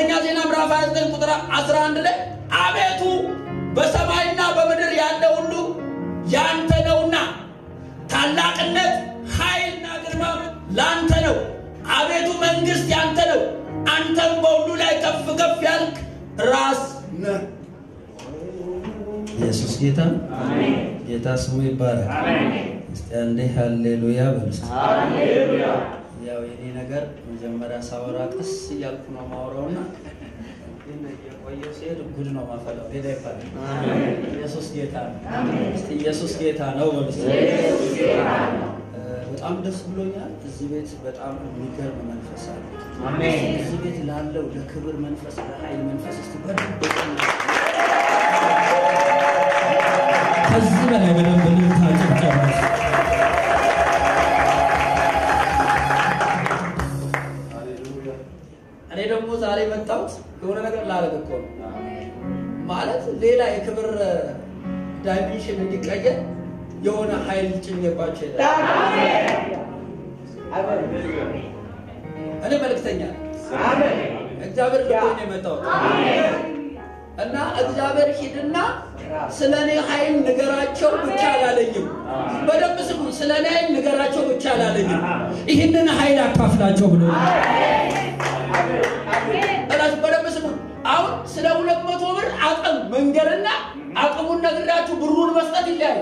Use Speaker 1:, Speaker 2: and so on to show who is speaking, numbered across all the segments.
Speaker 1: አንደኛ ዜና ምዕራፍ 29 ቁጥር 11 ላይ አቤቱ በሰማይና በምድር ያለ ሁሉ ያንተ ነውና ታላቅነት ኃይልና ግርማ ላንተ ነው። አቤቱ መንግስት ያንተ ነው። አንተም በሁሉ ላይ ከፍ ከፍ ያልክ ራስ ነህ። ኢየሱስ ጌታ ነው። ጌታ ስሙ ይባላል። እስቲ አንዴ ሃሌሉያ በሉ እስቲ። ያው የኔ ነገር መጀመሪያ ሳወራ ቀስ እያልኩ ነው ማውራውና ግን የቆየው ሲሄድ ጉድ ነው ማፈላው። ጌታ ይባላል። ኢየሱስ ጌታ ነው። እስቲ ኢየሱስ ጌታ ነው በሉ እስቲ። እ፣ በጣም ደስ ብሎኛል። እዚህ ቤት በጣም የሚገርም መንፈስ አለ። እዚህ ቤት ላለው ለክብር መንፈስ፣ ለኃይል መንፈስ እስቲ በደንብ ከዚህ በላይ በደንብ ልልታ ጭብጨባ እኔ ደግሞ ዛሬ መጣሁት የሆነ ነገር ላደርግ እኮ ነው። ማለት ሌላ የክብር ዳይሜንሽን እንዲቀየር የሆነ ኃይል ጭኜባቸው ይላል። እኔ መልእክተኛ ነኝ። እግዚአብሔር ልኮኝ ነው የመጣሁት እና እግዚአብሔር ሂድና ስለ እኔ ኃይል ንገራቸው ብቻ አላለኝም። በደንብ ስሙ። ስለ እኔ ኃይል ንገራቸው ብቻ አላለኝም። ይህንን ኃይል አካፍላቸው ብሎ እራሱ በደንብ ስሙ። አሁን ስለ ሁለት መቶ ብር አቅም መንገድና አቅሙን ነግራችሁ ብሩን መስጠት ይለያል።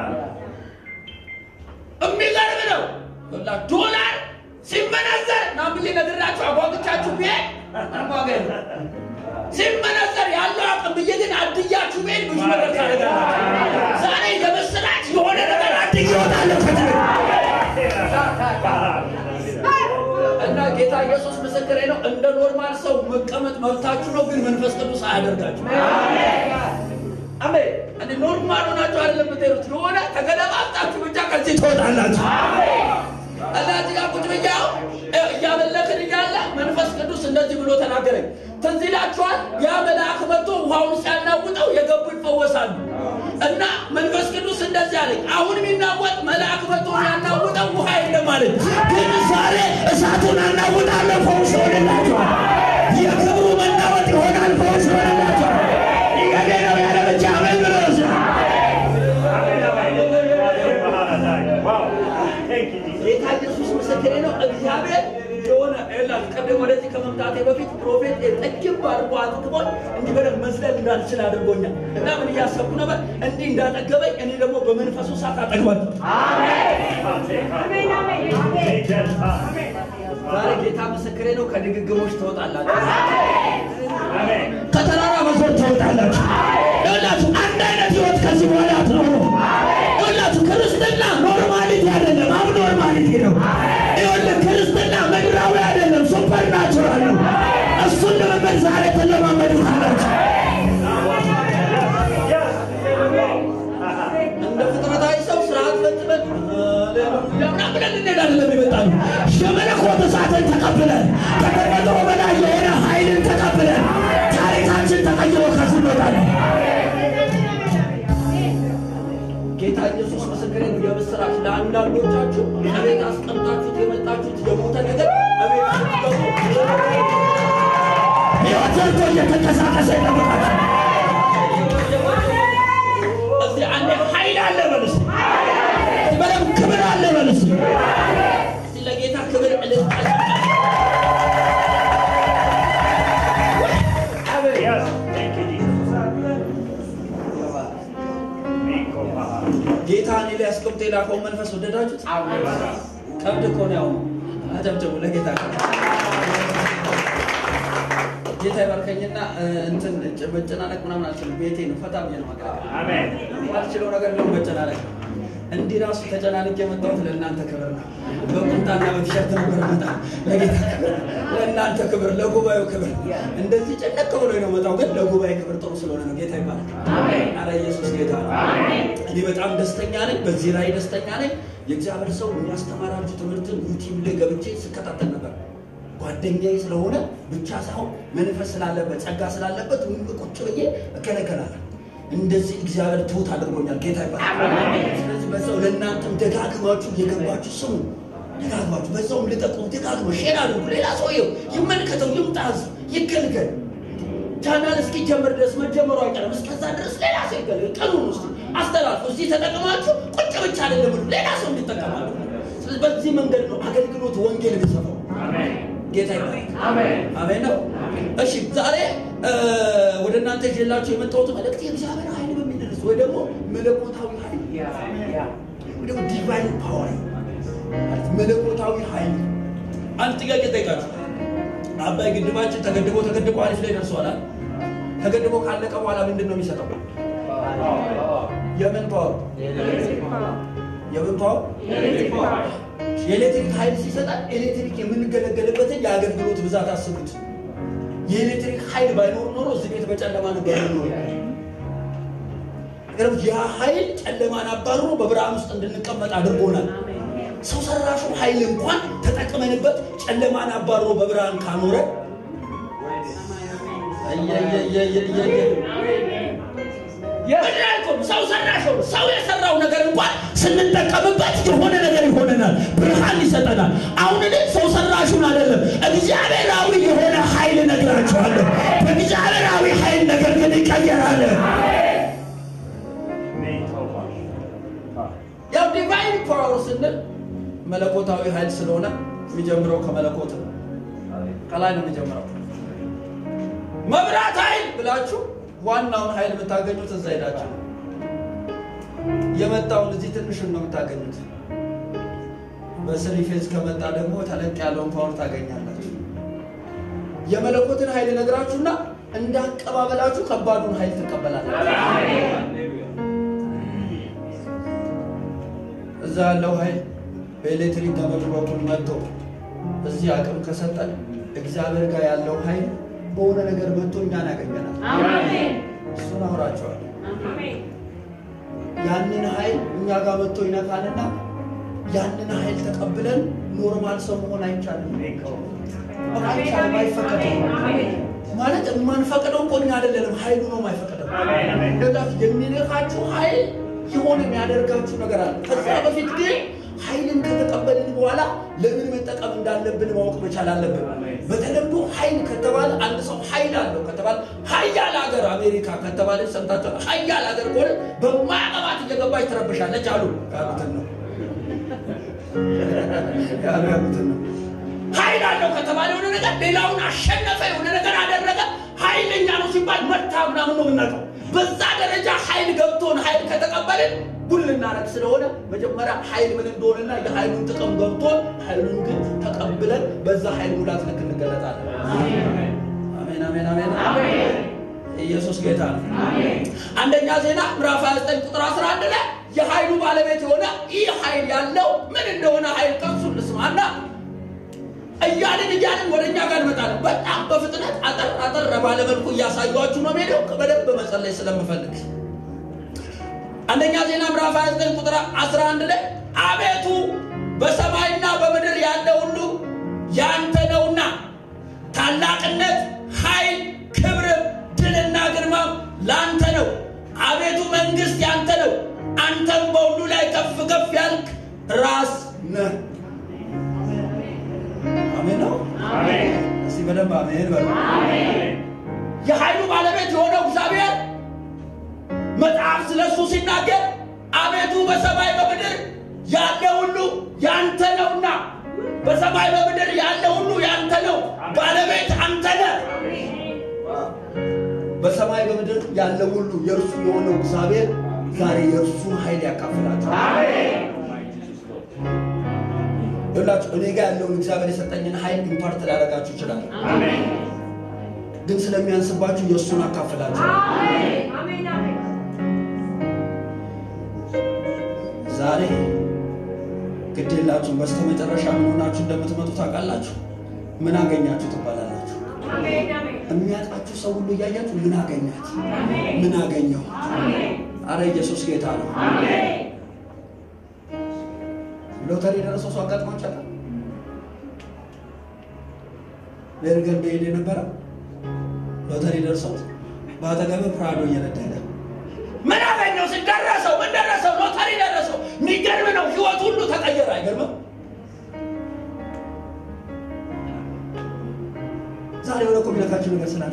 Speaker 1: የሚገርም ነው። ወላ ዶላር ሲመነዘር ናምብሌ ነግራችሁ አጓግቻችሁ ብሄድ ዋጋ የለም። ሲመነዘር ያለው አቅም ብዬ ግን አድያችሁ ብሄድ ብዙ ነገር ታደርጋላችሁ። ዛሬ የምስራች የሆነ ነገር አድግ ይወጣለሁ ከትምህርት እና ጌታ ኢየሱስ ምስክሬ ነው። እንደ ኖርማል ሰው መቀመጥ መብታችሁ ነው፣ ግን መንፈስ ቅዱስ አያደርጋችሁ። አሜን። እንደ ኖርማል ሆናችሁ አይደለም የምትሄዱት፣ የሆነ ተገለባብጣችሁ ብቻ ከዚህ ትወጣላችሁ። እና እዚህ ጋር ቁጭ ብዬ አሁን እያመለክን እያለ መንፈስ ቅዱስ እንደዚህ ብሎ ተናገረኝ። ትዝ ይላችኋል? ያ መልአክ መጥቶ ውሃውን ሲያናውጠው የገቡ ይፈወሳሉ። እና መንፈስ ቅዱስ እንደዚህ አለኝ፣ አሁን የሚናወጥ መልአክ መጥቶ ያናውጠው ውሃ የለም አለኝ። ግን ዛሬ እሳቱን አናውጣለሁ፣ ፈውስ ይሆንላችኋል። የክብሩ መናወጥ ይሆናል፣ ፈውስ ይሆንላችኋል። ይገዴ ነው ያለ ብቻ አሜን ብሎ ጌታ ኢየሱስ ምስክሬ ነው። እግዚአብሔር የሆነ ላል ቀደም ወደዚህ ከመምጣቴ በፊት ፕሮፌት ጠግብ አድርጎ አጥግቦኝ እንዲህ በደንብ መዝለል እንዳልችል አድርጎኛል። እና ምን እያሰብኩ ነበር? እንዲህ እንዳጠገበኝ እኔ ደግሞ በመንፈሱ ሳት አጠግባለሁ። ዛሬ ጌታ ምስክሬ ነው። ከድግግሞች ትወጣላችሁ፣ ከተራራ መዞር ትወጣላችሁ። ይኸውላችሁ አንድ አይነት ህይወት ከዚህ በኋላ አትኖሩ። ይኸውላችሁ ክርስትና ኖርማሊቲ አይደለም፣ አብ ኖርማሊቲ ነው። ይኸውልህ ክርስትና ምድራዊ አይደለም፣ ሱፐር ናቹራል ነው። እሱን ልምምድ ዛሬ ትለማመዱታላችሁ። እንደ ፍጥረታዊ ሰው ስርዓት ፈጽመን ሃሌሉያ ብለን እንሄዳለን። ይመጣሉ የመለኮት እሳትን ተቀብለን ከተፈጥሮ በላይ የሆነ ኃይልን ተቀብለን ታሪካችን ተቀይሮ ከዚህ እንወጣለን። ጌታ ኢየሱስ ምስክሬ ነው። የምስራች ለአንዳንዶቻችሁ እቤት አስቀምጣችሁት የመጣችሁት የሞተ ነገር እቤት ስትገቡ ሕይወት ዘርቶ እየተንቀሳቀሰ ይጠብቃችሁ። እዚህ አንዴ ኃይል አለ በልስ በደም ክብር አለ በልስ እዚህ ለጌታ ክብር እልልታ ጌታ እኔ ላይ አስቀምጦ የላከውን መንፈስ ወደዳችሁት? ቀብድ እኮ ነው። ያው አጨብጭቡ ለጌታ። ጌታ ይባርከኝና እንትን መጨናነቅ ምናምን አልችልም። ቤቴ ነው፣ ፈታ ብዬ ነው ማገልገል አልችለው ነገር ነው መጨናነቅ። እንዲህ ራሱ ተጨናንቄ የመጣሁት ለእናንተ ክብር ነው። በቁምጣና በቲሸርት ነበር መጣ። ለጌታ ክብር፣ ለእናንተ ክብር፣ ለጉባኤው ክብር። እንደዚህ ጨነቅ ብሎ ነው መጣው፣ ግን ለጉባኤ ክብር ጥሩ ስለሆነ ነው። ጌታ ይባረክ። አረ ኢየሱስ ጌታ ነው። እኔ በጣም ደስተኛ ነኝ። በዚህ ላይ ደስተኛ ነኝ። የእግዚአብሔር ሰው የሚያስተማራችሁ ትምህርትን ዩቲዩብ ላይ ገብቼ ስከታተል ነበር። ጓደኛዬ ስለሆነ ብቻ ሳይሆን መንፈስ ስላለበት ጸጋ ስላለበት ቁጭ ብዬ እከለከላለሁ። እንደዚህ እግዚአብሔር ትሁት አድርጎኛል። ጌታ ይባላል። ስለዚህ በዛው ለእናንተም ደጋግማችሁ እየገባችሁ ስሙ። ደጋግማችሁ በዛውም ልጠቁም፣ ደጋግሞ ሼር አድርጉ። ሌላ ሰውየው ይመልከተው፣ ይምጣ፣ ይገልገል። ቻናል እስኪጀምር ድረስ መጀመሩ አይቀርም። እስከዛ ድረስ ሌላ ሰው ይገልገል። ቀኑን ውስጥ አስተላልፎ እዚህ ተጠቅማችሁ ቁጭ ብቻ አይደለም ብሎ ሌላ ሰው እንዲጠቀማሉ። ስለዚህ በዚህ መንገድ ነው አገልግሎት ወንጌል የሚሰፋው። ጌታ ይባረክ። አሜን ነው። እሺ ዛሬ ወደ እናንተ ይዤላችሁ የመጣሁት መልእክት የእግዚአብሔር ኃይል በሚደርስ ወይ ደግሞ መለኮታዊ ኃይል ወይ ደግሞ ዲቫይን ፓወር ማለት መለኮታዊ ኃይል። አንድ ጥያቄ ጠይቃችሁ አባይ ግድባችን ተገድቦ ተገድቦ አሪፍ ላይ ደርሷል። ተገድቦ ካለቀ በኋላ ምንድን ነው የሚሰጠው? የምን ፓወር? የምን ፓወር? የኤሌክትሪክ ኃይል ሲሰጣል። ኤሌክትሪክ የምንገለገልበትን የአገልግሎት ብዛት አስቡት። የኤሌክትሪክ ኃይል ባይኖር ኖሮ እዚህ ቤት በጨለማ ነበር የምንኖረው። ያ ኃይል ጨለማን አባርሮ በብርሃን ውስጥ እንድንቀመጥ አድርጎናል። ሰው ሰራሹ ኃይል እንኳን ተጠቅመንበት ጨለማን አባሮ በብርሃን ካኖረ ሰው ሰራሽ ሰው የሰራው ነገር እንኳን ስንጠቀምበት የሆነ ነገር ይሆነናል፣ ብርሃን ይሰጠናል። አሁን እኔ ሰው ሰራሹን አይደለም እግዚአብሔራዊ የሆነ ኃይል እነግራችኋለሁ። በእግዚአብሔራዊ ኃይል ነገር ግን ይቀየራል። ያው ዲቫይን ፓወር ስንል መለኮታዊ ኃይል ስለሆነ የሚጀምረው ከመለኮት ነው። ከላይ ነው የሚጀምረው። መብራት ኃይል ብላችሁ ዋናውን ኃይል የምታገኙት እዛ ሄዳችሁ የመጣውን እዚህ ትንሹን ነው የምታገኙት። በስሪ ፌዝ ከመጣ ደግሞ ተለቅ ያለውን ፓወር ታገኛላችሁ። የመለኮትን ኃይል ነግራችሁና እንዳቀባበላችሁ ከባዱን ኃይል ትቀበላላችሁ። እዛ ያለው ኃይል በኤሌክትሪክ ገመድ በኩል መጥቶ እዚህ አቅም ከሰጠን እግዚአብሔር ጋር ያለው ኃይል በሆነ ነገር መጥቶ እኛን ያገኘናል። እሱን አውራቸዋል። ያንን ኃይል እኛ ጋር መጥቶ ይነካንና ያንን ኃይል ተቀብለን ኖርማል ሰው መሆን አይቻልም። አይቻልም፣ አይፈቀድም። ማለት የማንፈቅደው እኮ እኛ አይደለንም፣ ኃይሉ ነው የማይፈቅደው። የሚነካችሁ ኃይል የሆነ የሚያደርጋችሁ ነገር አለ። ከዛ በፊት ግን ኃይልን ከተቀበልን በኋላ ለምን መጠቀም እንዳለብን ማወቅ መቻል አለብን። በተለምዶ ኃይል ከተባለ አንድ ሰው ኃይል አለው ከተባለ ሀያል ሀገር አሜሪካ ከተባለ ሰምታችኋል። ሀያል ሀገር ከሆነ በማያቀባት እየገባች ትረብሻለች አሉ ያሉትን ነው ያሉ ያሉትን ነው። ኃይል አለው ከተባለ የሆነ ነገር ሌላውን አሸነፈ፣ የሆነ ነገር አደረገ፣ ኃይለኛ ነው ሲባል መታ ምናምን ነው የምናውቀው። በዛ ደረጃ ኃይል ገብቶን ኃይል ከተቀበልን ጉል ልናረግ ስለሆነ መጀመሪያ ኃይል ምን እንደሆነና የኃይሉን ጥቅም ገብቶን ኃይሉን ግን ተቀብለን በዛ ኃይል ሙላት ልክ እንገለጣለን። አሜን አሜን አሜን። ኢየሱስ ጌታ ነው። አንደኛ ዜና ምዕራፍ 29 ቁጥር 11 ላይ የኃይሉ ባለቤት የሆነ ይህ ኃይል ያለው ምን እንደሆነ ኃይል ከሱ እንስማና እያልን እያልን ወደ እኛ ጋር እንመጣለን። በጣም በፍጥነት አጠር አጠር ባለ መልኩ እያሳዩችሁ ነው ሄደው በደንብ መጸለይ ስለምፈልግ አንደኛ ዜና ምዕራፍ 29 ቁጥር 11 ላይ አቤቱ በሰማይና በምድር ያለ ሁሉ ያንተ ነውና ታላቅነት፣ ኃይል፣ ክብርም፣ ድልና ግርማም ላንተ ነው። አቤቱ መንግስት ያንተ ነው። አንተም በሁሉ ላይ ከፍ ከፍ ያልክ ራስ ነህ። አሜን ነው። እስቲ በደንብ አሜን በሉ። የኃይሉ ባለቤት የሆነው እግዚአብሔር መጽሐፍ ስለሱ ሲናገር አቤቱ በሰማይ በምድር ያለ ሁሉ ያንተ ነውና፣ በሰማይ በምድር ያለ ሁሉ ያንተ ነው። ባለቤት አንተ ነህ። በሰማይ በምድር ያለ ሁሉ የእርሱ የሆነው እግዚአብሔር ዛሬ የእርሱን ኃይል ያካፍላቸው። ይላችሁ እኔ ጋር ያለውን እግዚአብሔር የሰጠኝን ኃይል ኢምፓርት ላደርጋችሁ ይችላል፣ ግን ስለሚያንስባችሁ የእሱን አካፍላችሁ ዛሬ ግድ የላችሁም። በስተ መጨረሻ ምን ሆናችሁ እንደምትመጡ ታውቃላችሁ። ምን አገኛችሁ ትባላላችሁ። የሚያውቃችሁ ሰው ሁሉ እያያችሁ ምን አገኛት፣ ምን አገኘው። አረ ኢየሱስ ጌታ ነው። ሎተሪ የደረሰው ሰው አጋጥሟችሁ ያውቃል? ቤርገን በሄድ የነበረ ሎተሪ ደርሰው በአጠገብ ፕራዶ እየነደደ ምን አገኘው? ደረሰው። ምን ደረሰው? ሎተሪ ደረሰው። የሚገርም ነው። ህይወት ሁሉ ተቀየረ። አይገርምም? ዛሬ የሆነ እኮ የሚነካችሁ ነገር ስላለ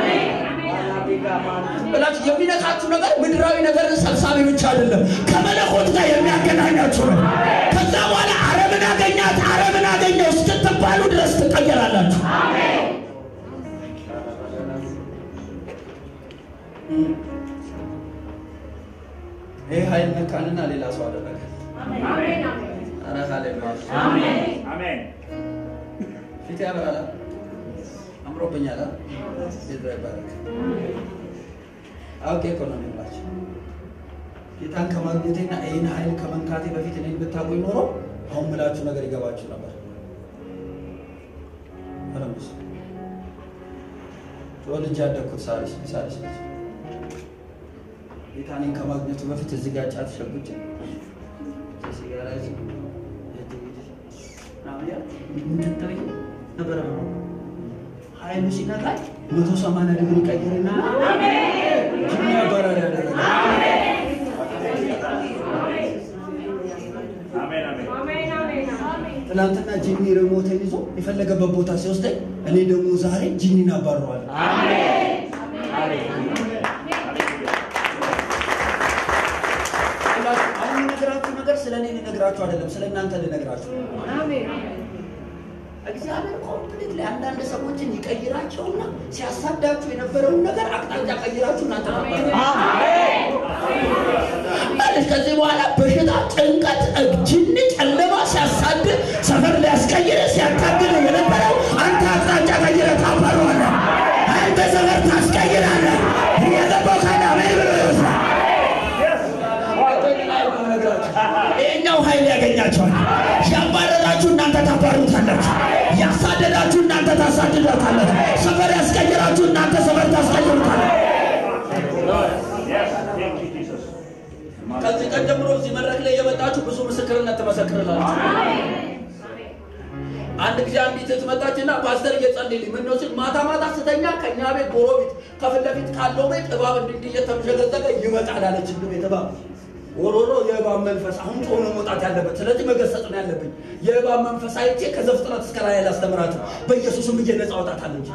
Speaker 1: ብላችሁ የሚነካችሁ ነገር ምድራዊ ነገርን ሰብሳቢ ብቻ አይደለም፣ ከመለኮት ጋር የሚያገናኛችሁ ነው። ከዛ በኋላ አረምን አገኛት አረምን አገኘው እስክትባሉ ድረስ ትቀየራላችሁ። ይህ ኃይል ነካንና ሌላ ሰው አደረገ። ኧረ ሃሌሉያ! ፊት ያበራል፣ አምሮብኛል። ጌታ ይባረክ። አውቄ እኮ ነው የሚላቸው ጌታን ከማግኘቴና ይህን ኃይል ከመንካቴ በፊት እኔን ብታውቁኝ ኖሮ አሁን ምላችሁ ነገር ይገባችሁ ነበር። ረምስ ተወልጄ ያደግኩት ሳሪስ ሳሪስ ልጅ ጌታ እኔን ከማግኘቱ በፊት እዚህ ጋር ጫት ሸጉጭ ሲጋራ ይዤ ምንትንትብዬ ነበረ ነው ኃይሉ ሲነካኝ መቶ ሰማንያ ዲግሪ ቀይርና ጅኒ አባራሪ ያደረገ ትናንትና ጂኒ ሪሞቴን ይዞ የፈለገበት ቦታ ሲወስደኝ እኔ ደግሞ ዛሬ ጂኒን አባረዋለሁ። አሁን የምነግራችሁ ነገር ስለ እኔ ልነግራችሁ አይደለም፣ ስለ እናንተ ልነግራችሁ እግዚአብሔር ኮምፕሊት ላይ አንዳንድ ሰዎችን ይቀይራቸውና ሲያሳዳችሁ የነበረውን ነገር አቅጣጫ ቀይራችሁ እናንተ ማለት ከዚህ በኋላ በሽታ፣ ጭንቀት፣ ጅኒ፣ ጨለማ ሲያሳድ ሰፈር ሊያስቀይር ሲያታግል የነበረው አንተ አቅጣጫ ቀይረ ታባረዋለህ። አንተ ሰፈር ታስቀይራለህ። እየገባው ካለ አሜን ብሎ ይወስዳል። ይሄኛው ኃይል ያገኛቸዋል። ያባረራችሁ እናንተ ታባሩታላችሁ። ያሳደዳችሁ እናንተ ታሳድዳታላችሁ። ሰፈር ያስቀይራችሁ እናንተ ሰፈር ታስቀይሩታላችሁ። ከዚህ ቀን ጀምሮ እዚህ መድረክ ላይ የመጣችሁ ብዙ ምስክርነት ትመሰክርላችሁ። አንድ ጊዜ አንዲት እህት መጣችና ፓስተር እየጸልይልኝ ምን ነው ሲል ማታ ማታ ስተኛ ከእኛ ቤት ጎረቤት ከፊት ለፊት ካለው ቤት እባብ እንዲህ እንዲህ እየተምዘገዘገ ይመጣል አለች። ቤት እባብ ወሮሮ የእባብ መንፈስ አሁን ጮሆ መውጣት ያለበት ስለዚህ መገሰጥ ነው ያለብኝ። የእባብ መንፈስ አይቼ ከዘፍጥረት እስከ ራእይ ላስተምራት በኢየሱስም ብዬ ነፃ አውጣታለሁ እንጂ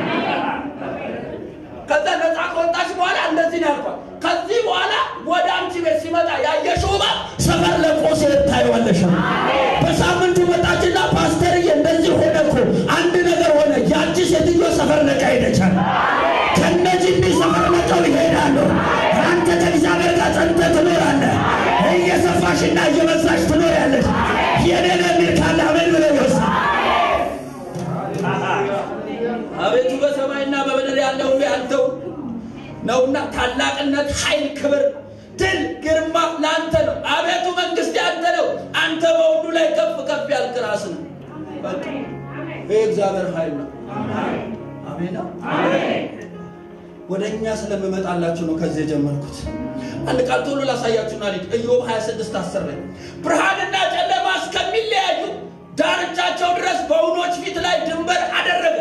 Speaker 1: ከዛ ነፃ ከወጣች በኋላ እንደዚህ ነው ያልኳት። ከዚህ በኋላ ወደ አንቺ ቤት ሲመጣ ያየሽው እባብ ሰፈር ለቆ ሲሄድ ታይዋለሽ። በሳምንቱ መጣችና ፓስተርዬ እንደዚህ ሆነ እኮ አንድ ነገር ሆነ። ያቺ ሴትዮ ሰፈር ለቃ ሄደቻል። ከነዚህ እንዲህ ሰፈር ለቀው ይሄዳሉ። አንተ ከእግዚአብሔር ጋር ጸንተህ ትኖራለህ። እየሰፋሽና እየበዛሽ ትኖሪያለሽ። የኔን የሚል ካለ አሜን ብሎ ይወስድ አቤቱ በሰማይና በምድር ያለ ሁሉ ያንተው ነውና ታላቅነት፣ ኃይል፣ ክብር፣ ድል፣ ግርማ ለአንተ ነው። አቤቱ መንግስት ያንተ ነው። አንተ በሁሉ ላይ ከፍ ከፍ ያልክ ራስ ነው። በቃ ይህ እግዚአብሔር ኃይል ነው። አሜን ነው። ወደ እኛ ስለምመጣላችሁ ነው ከዚህ የጀመርኩት። አንድ ቃል ቶሎ ላሳያችሁና ልጅ ኢዮብ 26 10 ላይ ብርሃንና ጨለማ እስከሚለያዩ ዳርቻቸው ድረስ በውኖች ፊት ላይ ድንበር አደረገ።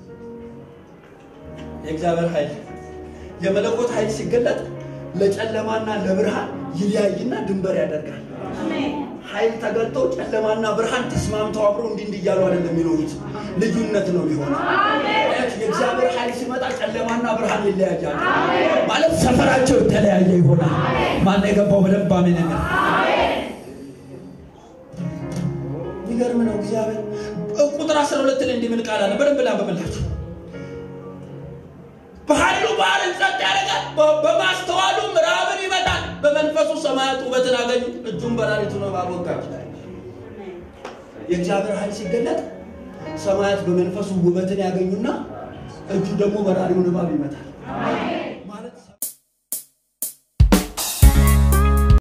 Speaker 1: የእግዚአብሔር ኃይል የመለኮት ኃይል ሲገለጥ ለጨለማና ለብርሃን ይለያይና ድንበር ያደርጋል። ኃይል ተገልጦ ጨለማና ብርሃን ተስማምተው አብሮ እንዲህ እንዲህ እያሉ አይደለም የሚኖሩት፣ ልዩነት ነው የሚሆነው። የእግዚአብሔር ኃይል ሲመጣ ጨለማና ብርሃን ይለያያል ማለት ሰፈራቸው የተለያየ ይሆናል። ማን የገባው በደንብ አሜን የሚል የሚገርም ነው። እግዚአብሔር ቁጥር 12 ላይ እንዲህ ምን ቃል አለ? በደንብ ላንብብላችሁ። በኃይሉ ባህርን ጸጥ ያደርጋል፣ በማስተዋሉ ምዕራብን ይመታል። በመንፈሱ ሰማያት ውበትን አገኙ፣ እጁን በላሊቱ እባብ ወጋች። የእግዚአብሔር ኃይል ሲገለጥ ሰማያት በመንፈሱ ውበትን ያገኙና እጁ ደግሞ በራሪውን እባብ ይመታል።